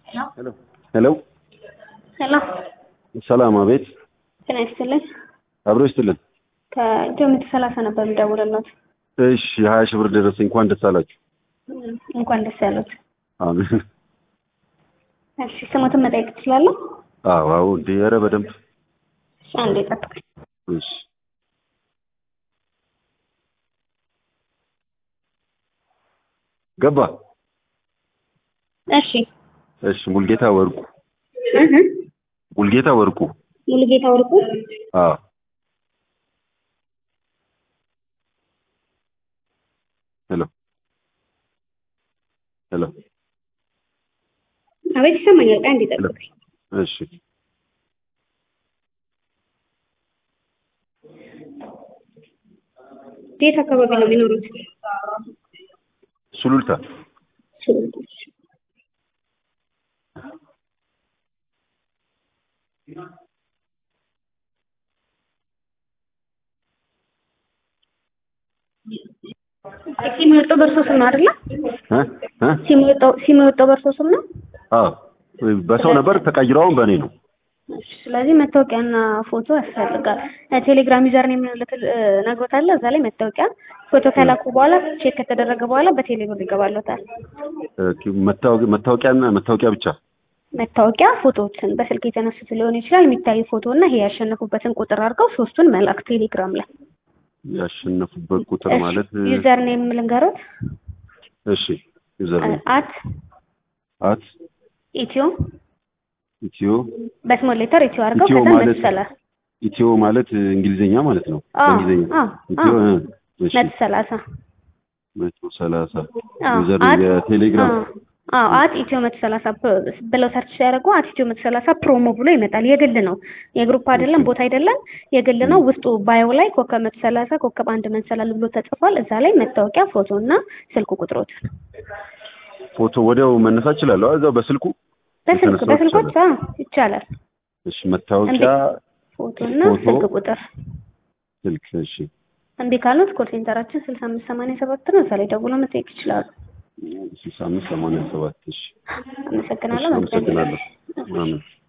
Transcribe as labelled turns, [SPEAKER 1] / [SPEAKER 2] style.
[SPEAKER 1] ሄሎ
[SPEAKER 2] ሄሎ
[SPEAKER 1] ሰላም
[SPEAKER 2] ሰላም፣ አቤት።
[SPEAKER 1] ጤና ይስጥልኝ።
[SPEAKER 2] አብሮ ይስጥልን።
[SPEAKER 1] ከኢትዮ ምት ሰላሳ ነበር የምደውልልዎት።
[SPEAKER 2] እሺ፣ ሀያ ሺህ ብር ደረሰኝ። እንኳን ደስ አላችሁ።
[SPEAKER 1] እንኳን ደስ ያሉት።
[SPEAKER 2] አሜን።
[SPEAKER 1] እሺ ስሞትን መጠየቅ ትችላለሁ?
[SPEAKER 2] አዎ፣ አዎ። እንዴ! ኧረ በደንብ
[SPEAKER 1] እሺ አንዴ ጠብቀኝ።
[SPEAKER 2] እሺ። ገባ።
[SPEAKER 1] እሺ
[SPEAKER 2] እሺ። ሙልጌታ ወርቁ።
[SPEAKER 1] እህ
[SPEAKER 2] ሙልጌታ ወርቁ።
[SPEAKER 1] ሙሉጌታ ወርቁ።
[SPEAKER 2] አዎ። ሄሎ ሄሎ።
[SPEAKER 1] አቤት ይሰማኛል። ቆይ አንዴ ጠብቀኝ።
[SPEAKER 2] እሺ።
[SPEAKER 1] የት አካባቢ ነው የሚኖሩት?
[SPEAKER 2] ሱሉልታ።
[SPEAKER 1] ሲም የወጣው በእርሶ ስም ነው አይደለ?
[SPEAKER 2] እ እ
[SPEAKER 1] ሲም የወጣው ሲም የወጣው በእርሶ ስም ነው?
[SPEAKER 2] አዎ። በሰው ነበር ተቀይረው አሁን በእኔ ነው።
[SPEAKER 1] እሺ፣ ስለዚህ መታወቂያና ፎቶ ያስፈልጋል። ቴሌግራም ዩዘር ኔም ነግሮታል። እዛ ላይ መታወቂያ ፎቶ ከላኩ በኋላ ቼክ ከተደረገ በኋላ በቴሌ ብር ይገባሎታል።
[SPEAKER 2] ኦኬ፣ መታወቂያ መታወቂያና መታወቂያ ብቻ
[SPEAKER 1] መታወቂያ ፎቶዎችን በስልክ የተነሱት ሊሆን ይችላል። የሚታይ ፎቶ እና ይሄ ያሸነፉበትን ቁጥር አድርገው ሶስቱን መላክ ቴሌግራም ላይ።
[SPEAKER 2] ያሸነፉበት ቁጥር ማለት
[SPEAKER 1] ዩዘር ኔም ልንገሮት።
[SPEAKER 2] እሺ፣ ዩዘር ኔም
[SPEAKER 1] አት
[SPEAKER 2] አት
[SPEAKER 1] ኢትዮ
[SPEAKER 2] ኢትዮ
[SPEAKER 1] በስሞል ሌተር ኢትዮ አድርገው
[SPEAKER 2] ኢትዮ
[SPEAKER 1] ከዛ
[SPEAKER 2] ማለት
[SPEAKER 1] መሰላ
[SPEAKER 2] ኢትዮ ማለት እንግሊዘኛ ማለት ነው።
[SPEAKER 1] አዎ፣
[SPEAKER 2] በእንግሊዘኛ
[SPEAKER 1] አዎ፣
[SPEAKER 2] ኢትዮ
[SPEAKER 1] አዎ።
[SPEAKER 2] እ፣ እሺ
[SPEAKER 1] መቶ ሰላሳ
[SPEAKER 2] መቶ ሰላሳ
[SPEAKER 1] አዎ፣
[SPEAKER 2] ዩዘር
[SPEAKER 1] አት
[SPEAKER 2] የቴሌግራም
[SPEAKER 1] አዎ፣ አዎ አት ኢትዮ መቶ ሰላሳ ብለው ሰርች ሲያደርጉ አት ኢትዮ መቶ ሰላሳ ፕሮሞ ብሎ ይመጣል። የግል ነው፣ የግሩፕ አይደለም፣ ቦታ አይደለም፣ የግል ነው። ውስጡ ባዮ ላይ ኮከብ መቶ ሰላሳ ኮከብ አንድ መንሰላል ብሎ ተጽፏል። እዛ ላይ መታወቂያ፣ ፎቶ እና ስልክ ቁጥሮት
[SPEAKER 2] ፎቶ ወዲያው መነሳት እችላለሁ። እዛው በስልኩ
[SPEAKER 1] በስልክ
[SPEAKER 2] የተነሳው
[SPEAKER 1] በስልኮች
[SPEAKER 2] ይቻላል።
[SPEAKER 1] አዎ ይቻላል።
[SPEAKER 2] እሺ፣ መታወቂያ
[SPEAKER 1] ፎቶ እና
[SPEAKER 2] ፎቶ፣
[SPEAKER 1] ስልክ ቁጥር
[SPEAKER 2] ስልክ። እሺ፣
[SPEAKER 1] እምቢ ካሉት ኮል ሴንተራችን ስልሳ አምስት ሰማንያ ሰባት ነው። እዛ ላይ ደውሎ መጠየቅ ይችላሉ።
[SPEAKER 2] ስልሳ አምስት ሰማንያ ሰባት እሺ፣
[SPEAKER 1] አመሰግናለሁ።
[SPEAKER 2] እሺ፣
[SPEAKER 1] መልካም ጊዜ።
[SPEAKER 2] አመሰግናለሁ። አሜን።